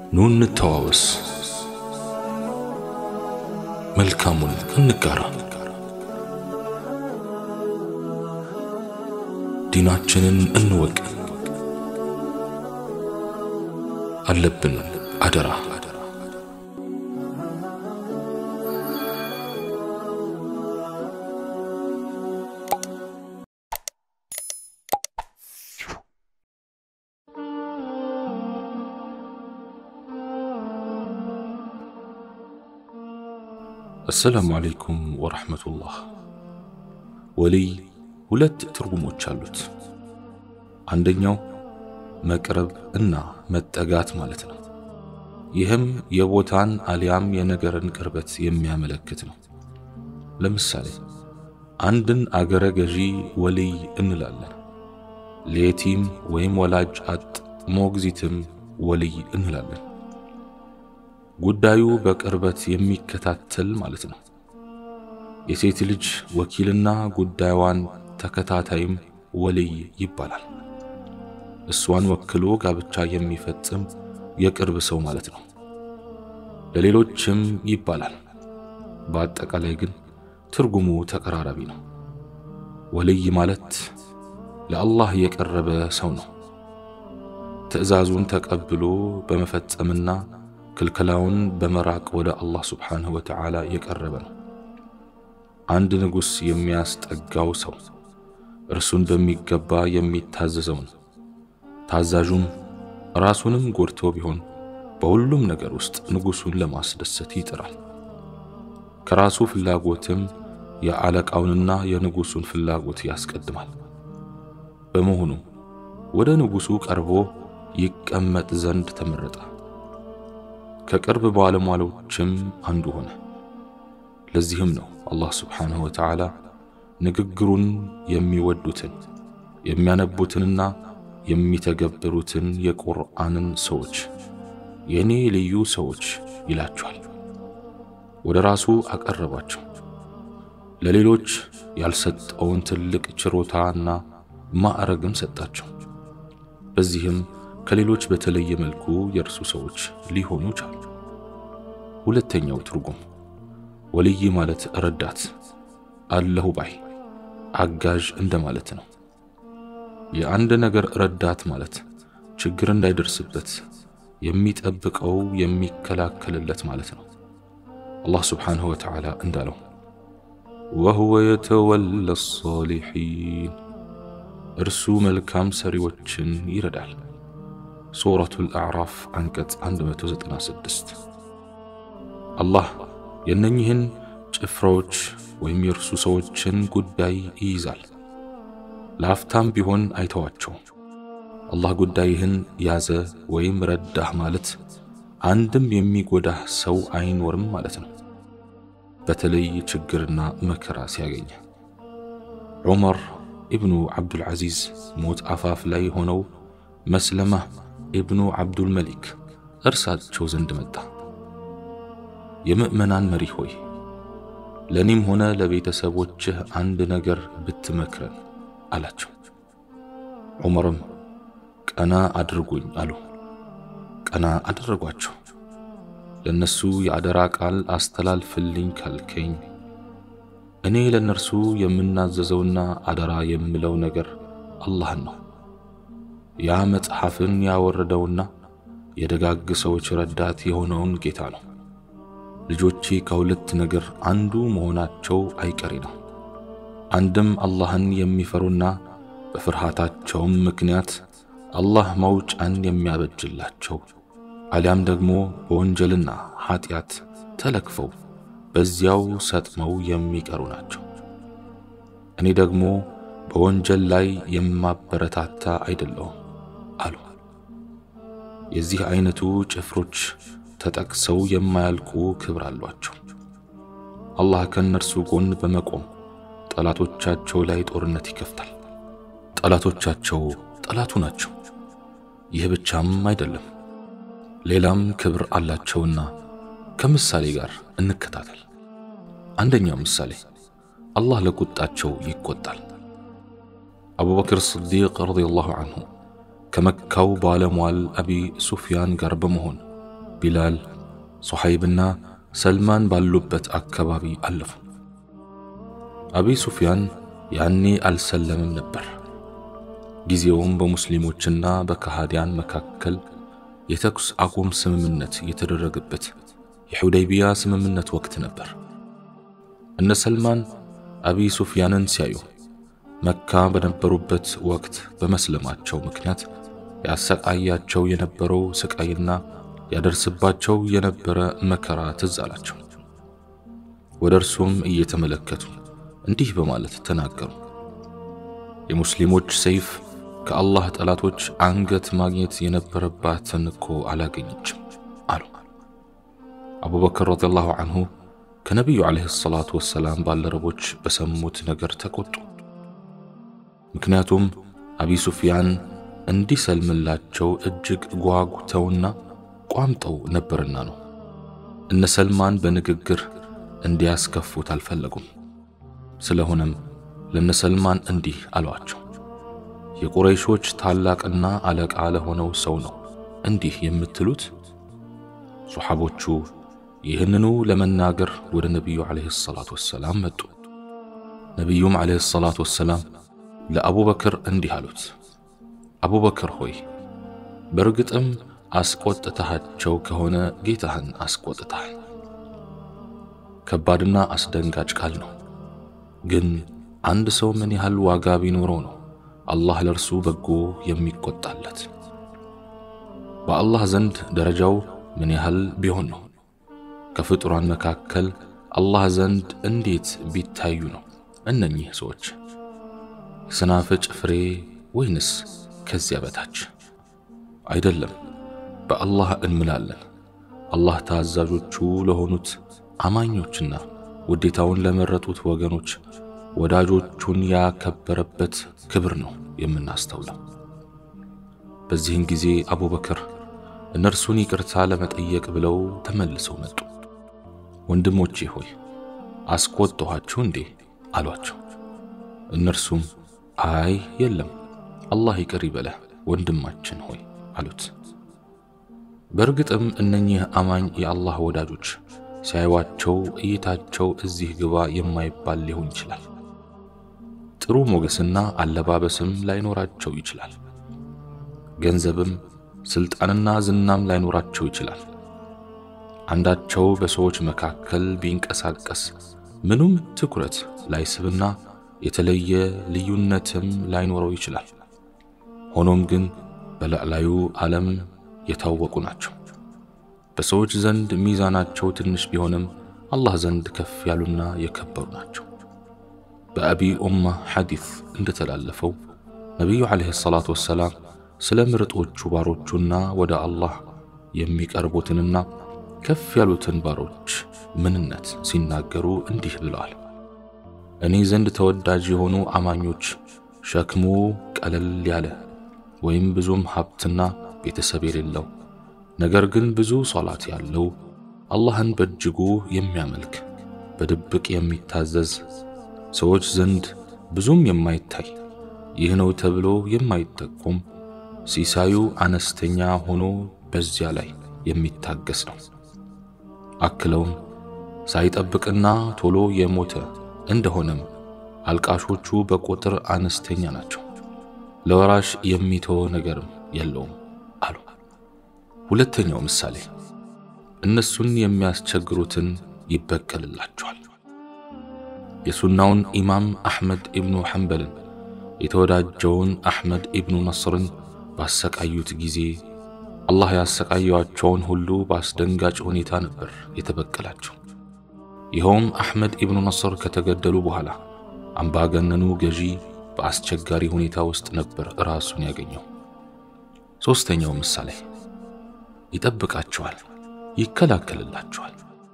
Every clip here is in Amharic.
ኑ እንተዋወስ፣ መልካሙን እንጋራ፣ ዲናችንን እንወቅ። አለብን አደራ አሰላሙ አለይኩም ወረሕመቱላህ። ወልይ ሁለት ትርጉሞች አሉት። አንደኛው መቅረብ እና መጠጋት ማለት ነው። ይህም የቦታን አሊያም የነገርን ቅርበት የሚያመለክት ነው። ለምሳሌ አንድን አገረ ገዢ ወልይ እንላለን። ለየቲም ወይም ወላጅ አጥ ሞግዚትም ወልይ እንላለን። ጉዳዩ በቅርበት የሚከታተል ማለት ነው። የሴት ልጅ ወኪልና ጉዳዩዋን ተከታታይም ወልይ ይባላል። እሷን ወክሎ ጋብቻ የሚፈጽም የቅርብ ሰው ማለት ነው። ለሌሎችም ይባላል። በአጠቃላይ ግን ትርጉሙ ተቀራራቢ ነው። ወልይ ማለት ለአላህ የቀረበ ሰው ነው። ትዕዛዙን ተቀብሎ በመፈጸምና ክልከላውን በመራቅ ወደ አላህ ስብሓንሁ ወተዓላ የቀረበ ነው። አንድ ንጉሥ የሚያስጠጋው ሰው እርሱን በሚገባ የሚታዘዘው ነው። ታዛዡም ራሱንም ጎድቶ ቢሆን በሁሉም ነገር ውስጥ ንጉሡን ለማስደሰት ይጥራል። ከራሱ ፍላጎትም የአለቃውንና የንጉሡን ፍላጎት ያስቀድማል። በመሆኑ ወደ ንጉሡ ቀርቦ ይቀመጥ ዘንድ ተመረጠ። ከቅርብ ባለሟሎችም አንዱ ሆነ። ለዚህም ነው አላህ ስብሓንሁ ወተዓላ ንግግሩን የሚወዱትን የሚያነቡትንና የሚተገብሩትን የቁርአንን ሰዎች የእኔ ልዩ ሰዎች ይላቸዋል። ወደ ራሱ አቀረባቸው። ለሌሎች ያልሰጠውን ትልቅ ችሮታና ማዕረግም ሰጣቸው። በዚህም ከሌሎች በተለየ መልኩ የእርሱ ሰዎች ሊሆኑ ቻሉ። ሁለተኛው ትርጉም ወልይ ማለት ረዳት፣ አለሁ ባይ፣ አጋዥ እንደማለት ነው። የአንድ ነገር ረዳት ማለት ችግር እንዳይደርስበት የሚጠብቀው የሚከላከልለት ማለት ነው። አላህ ስብሓንሁ ወተዓላ እንዳለው ወሁወ የተወለ ሷሊሒን እርሱ መልካም ሰሪዎችን ይረዳል። ሱረቱል አዕራፍ አንቀጽ 196 አላህ የእነኝህን ጭፍራዎች ወይም የእርሱ ሰዎችን ጉዳይ ይይዛል። ለአፍታም ቢሆን አይተዋቸውም። አላህ ጉዳይህን ያዘ ወይም ረዳህ ማለት አንድም የሚጎዳህ ሰው አይኖርም ማለት ነው። በተለይ ችግርና መከራ ሲያገኘ ዑመር ኢብኑ ዓብዱልዓዚዝ ሞት አፋፍ ላይ ሆነው መስለማ ኢብኑ ዓብዱል መሊክ እርሳቸው ዘንድ መጣ። የምእመናን መሪ ሆይ ለእኔም ሆነ ለቤተሰቦችህ አንድ ነገር ብትመክረን አላቸው። ዑመርም ቀና አድርጉኝ አሉ። ቀና አደረጓቸው። ለእነሱ የአደራ ቃል አስተላልፍልኝ ካልከኝ እኔ ለእነርሱ የምናዘዘውና አደራ የምለው ነገር አላህን ነው። ያ መጽሐፍን ያወረደውና የደጋግ ሰዎች ረዳት የሆነውን ጌታ ነው። ልጆቼ ከሁለት ነገር አንዱ መሆናቸው አይቀሬ ነው። አንድም አላህን የሚፈሩና በፍርሃታቸውም ምክንያት አላህ መውጫን የሚያበጅላቸው አሊያም ደግሞ በወንጀልና ኀጢአት ተለክፈው በዚያው ሰጥመው የሚቀሩ ናቸው። እኔ ደግሞ በወንጀል ላይ የማበረታታ አይደለሁም አሉ። የዚህ አይነቱ ጭፍሮች ተጠቅሰው የማያልቁ ክብር አሏቸው። አላህ ከእነርሱ ጎን በመቆም ጠላቶቻቸው ላይ ጦርነት ይከፍታል። ጠላቶቻቸው ጠላቱ ናቸው። ይህ ብቻም አይደለም፣ ሌላም ክብር አላቸውና ከምሳሌ ጋር እንከታተል። አንደኛው ምሳሌ አላህ ለቁጣቸው ይቆጣል። አቡበክር ስዲቅ ረዲየላሁ አንሁ ከመካው ባለሟል አቢ ሱፊያን ጋር በመሆን ቢላል፣ ሱሐይብና ሰልማን ባሉበት አካባቢ አለፉ። አቢ ሱፊያን ያኔ አልሰለምም ነበር። ጊዜውም በሙስሊሞችና በከሃዲያን መካከል የተኩስ አቁም ስምምነት የተደረገበት የሑደይቢያ ስምምነት ወቅት ነበር። እነ ሰልማን አቢ ሱፊያንን ሲያዩ መካ በነበሩበት ወቅት በመስለማቸው ምክንያት ያሰቃያቸው የነበረው ስቃይና ያደርስባቸው የነበረ መከራ ትዝ አላቸው። ወደ እርሱም እየተመለከቱ እንዲህ በማለት ተናገሩ። የሙስሊሞች ሰይፍ ከአላህ ጠላቶች አንገት ማግኘት የነበረባትን እኮ አላገኘችም አሉ። አቡበክር ረዲየላሁ አንሁ ከነቢዩ ዓለይሂ ሰላቱ ወሰላም ባልደረቦች በሰሙት ነገር ተቆጡ። ምክንያቱም አቢ ሱፊያን እንዲሰልምላቸው እጅግ ጓጉተውና ቋምጠው ነበርና ነው። እነ ሰልማን በንግግር እንዲያስከፉት አልፈለጉም። ስለሆነም ለነ ሰልማን እንዲህ አሏቸው፣ የቁረይሾች ታላቅና አለቃ ለሆነው ሰው ነው እንዲህ የምትሉት? ሱሐቦቹ ይህንኑ ለመናገር ወደ ነቢዩ ዓለይሂ ሰላቱ ወሰላም መጡ። ነቢዩም ዓለይሂ ሰላቱ ወሰላም ለአቡበክር እንዲህ አሉት፣ አቡበክር ሆይ በእርግጥም አስቆጥተሃቸው ከሆነ ጌታህን አስቆጥተሃል። ከባድና አስደንጋጭ ቃል ነው። ግን አንድ ሰው ምን ያህል ዋጋ ቢኖረው ነው አላህ ለእርሱ በጎ የሚቆጣለት? በአላህ ዘንድ ደረጃው ምን ያህል ቢሆን ነው? ከፍጡራን መካከል አላህ ዘንድ እንዴት ቢታዩ ነው እነኚህ ሰዎች? የሰናፍጭ ፍሬ ወይንስ ከዚያ በታች? አይደለም፣ በአላህ እንምላለን። አላህ ታዛዦቹ ለሆኑት አማኞችና ውዴታውን ለመረጡት ወገኖች ወዳጆቹን ያከበረበት ክብር ነው የምናስተውለው። በዚህን ጊዜ አቡበክር እነርሱን ይቅርታ ለመጠየቅ ብለው ተመልሰው መጡ። ወንድሞቼ ሆይ አስቆጥኋችሁ እንዴ አሏቸው። እነርሱም አይ የለም፣ አላህ ይቅር ይበለህ ወንድማችን ሆይ አሉት። በእርግጥም እነኚህ አማኝ የአላህ ወዳጆች ሲያዩዋቸው እይታቸው እዚህ ግባ የማይባል ሊሆን ይችላል። ጥሩ ሞገስና አለባበስም ላይኖራቸው ይችላል። ገንዘብም ስልጣንና ዝናም ላይኖራቸው ይችላል። አንዳቸው በሰዎች መካከል ቢንቀሳቀስ ምኑም ትኩረት ላይስብና የተለየ ልዩነትም ላይኖረው ይችላል። ሆኖም ግን በላዕላዩ ዓለም የታወቁ ናቸው። በሰዎች ዘንድ ሚዛናቸው ትንሽ ቢሆንም አላህ ዘንድ ከፍ ያሉና የከበሩ ናቸው። በአቢ ኡማ ሐዲስ እንደተላለፈው ነቢዩ ዓለይሂ ሰላቱ ወሰላም ስለ ምርጦቹ ባሮቹና ወደ አላህ የሚቀርቡትንና ከፍ ያሉትን ባሮች ምንነት ሲናገሩ እንዲህ ብለዋል። እኔ ዘንድ ተወዳጅ የሆኑ አማኞች ሸክሙ ቀለል ያለ ወይም ብዙም ሀብትና ቤተሰብ የሌለው ነገር ግን ብዙ ሶላት ያለው አላህን በእጅጉ የሚያመልክ በድብቅ የሚታዘዝ ሰዎች ዘንድ ብዙም የማይታይ ይህ ነው ተብሎ የማይጠቁም ሲሳዩ አነስተኛ ሆኖ በዚያ ላይ የሚታገስ ነው። አክለውም ሳይጠብቅና ቶሎ የሞተ እንደሆነም አልቃሾቹ በቁጥር አነስተኛ ናቸው፣ ለወራሽ የሚተወ ነገርም የለውም አሉ። ሁለተኛው ምሳሌ እነሱን የሚያስቸግሩትን ይበቀልላቸዋል። የሱናውን ኢማም አሕመድ ኢብኑ ሐንበልን የተወዳጀውን አሕመድ ኢብኑ ነስርን ባሰቃዩት ጊዜ አላህ ያሰቃየዋቸውን ሁሉ በአስደንጋጭ ሁኔታ ነበር የተበቀላቸው። ይኸውም አሕመድ ኢብኑ ነስር ከተገደሉ በኋላ አምባገነኑ ገዢ በአስቸጋሪ ሁኔታ ውስጥ ነበር ራሱን ያገኘው። ሦስተኛው ምሳሌ ይጠብቃቸዋል፣ ይከላከልላቸዋል።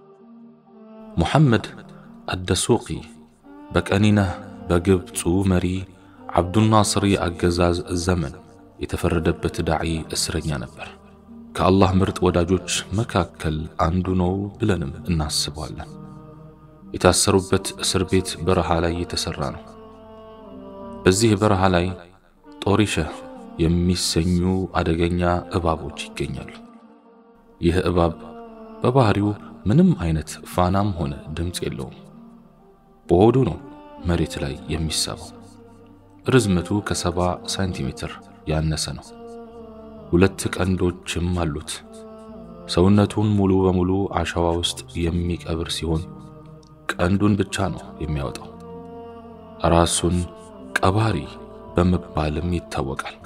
ሙሐመድ አደሱቂ በቀኒነህ በግብፁ መሪ ዓብዱናስር የአገዛዝ ዘመን የተፈረደበት ዳዒ እስረኛ ነበር። ከአላህ ምርጥ ወዳጆች መካከል አንዱ ነው ብለንም እናስበዋለን። የታሰሩበት እስር ቤት በረሃ ላይ የተሠራ ነው። በዚህ በረሃ ላይ ጦሪሸህ የሚሰኙ አደገኛ እባቦች ይገኛሉ። ይህ እባብ በባህሪው ምንም አይነት ፋናም ሆነ ድምፅ የለውም። በሆዱ ነው መሬት ላይ የሚሳበው። ርዝመቱ ከሰባ ሳንቲሜትር ያነሰ ነው። ሁለት ቀንዶችም አሉት። ሰውነቱን ሙሉ በሙሉ አሸዋ ውስጥ የሚቀብር ሲሆን ቀንዱን ብቻ ነው የሚያወጣው። ራሱን ቀባሪ በመባልም ይታወቃል።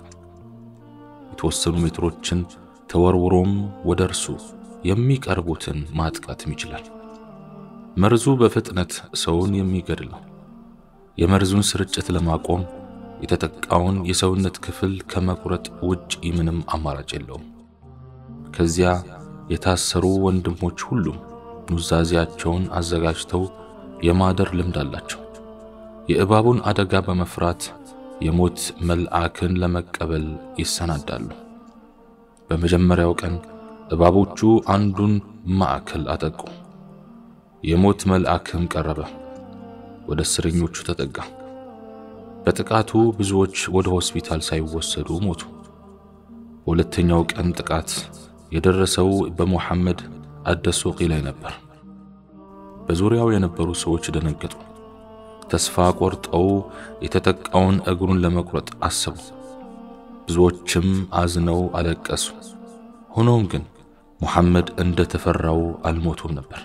የተወሰኑ ሜትሮችን ተወርውሮም ወደ እርሱ የሚቀርቡትን ማጥቃትም ይችላል። መርዙ በፍጥነት ሰውን የሚገድል ነው። የመርዙን ስርጭት ለማቆም የተጠቃውን የሰውነት ክፍል ከመቁረጥ ውጭ ምንም አማራጭ የለውም። ከዚያ የታሰሩ ወንድሞች ሁሉም ኑዛዜያቸውን አዘጋጅተው የማደር ልምድ አላቸው። የእባቡን አደጋ በመፍራት የሞት መልአክን ለመቀበል ይሰናዳሉ። በመጀመሪያው ቀን እባቦቹ አንዱን ማዕከል አጠቁ። የሞት መልአክም ቀረበ፣ ወደ እስረኞቹ ተጠጋ። በጥቃቱ ብዙዎች ወደ ሆስፒታል ሳይወሰዱ ሞቱ። በሁለተኛው ቀን ጥቃት የደረሰው በሙሐመድ አደሱቂ ላይ ነበር። በዙሪያው የነበሩ ሰዎች ደነገጡ። ተስፋ ቆርጠው የተጠቃውን እግሩን ለመቁረጥ አሰቡ። ብዙዎችም አዝነው አለቀሱ። ሆኖም ግን ሙሐመድ እንደ ተፈራው አልሞቱም ነበር።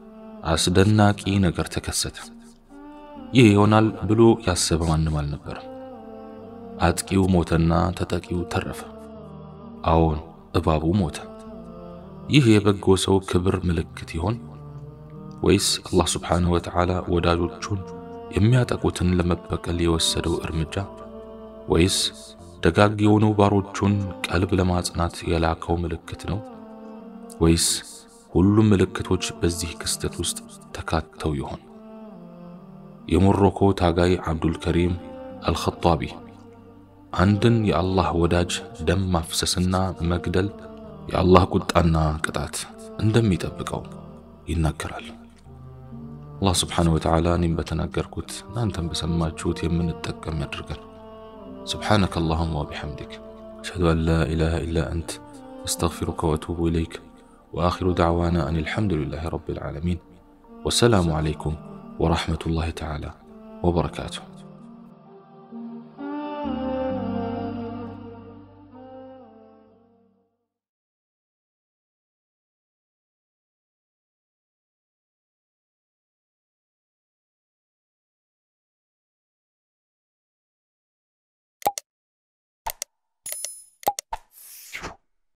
አስደናቂ ነገር ተከሰተ። ይህ ይሆናል ብሎ ያሰበ ማንም አልነበረም። አጥቂው ሞተና ተጠቂው ተረፈ። አዎን እባቡ ሞተ። ይህ የበጎ ሰው ክብር ምልክት ይሆን ወይስ አላህ ስብሓንሁ ወተዓላ ወዳጆቹን የሚያጠቁትን ለመበቀል የወሰደው እርምጃ ወይስ ደጋግ የሆኑ ባሮቹን ቀልብ ለማጽናት የላከው ምልክት ነው? ወይስ ሁሉም ምልክቶች በዚህ ክስተት ውስጥ ተካተው ይሆን? የሞሮኮ ታጋይ አብዱል ከሪም አልኸጣቢ አንድን የአላህ ወዳጅ ደም ማፍሰስና መግደል የአላህ ቁጣና ቅጣት እንደሚጠብቀው ይናገራል። አላህ ስብሓነሁ ወተዓላ እኔም በተናገርኩት እናንተም በሰማችሁት የምንጠቀም ያድርገን። سبحانك اللهم وبحمدك أشهد أن لا إله إلا أنت أستغفرك وأتوب إليك وآخر دعوانا أن الحمد لله رب العالمين والسلام عليكم ورحمة الله تعالى وبركاته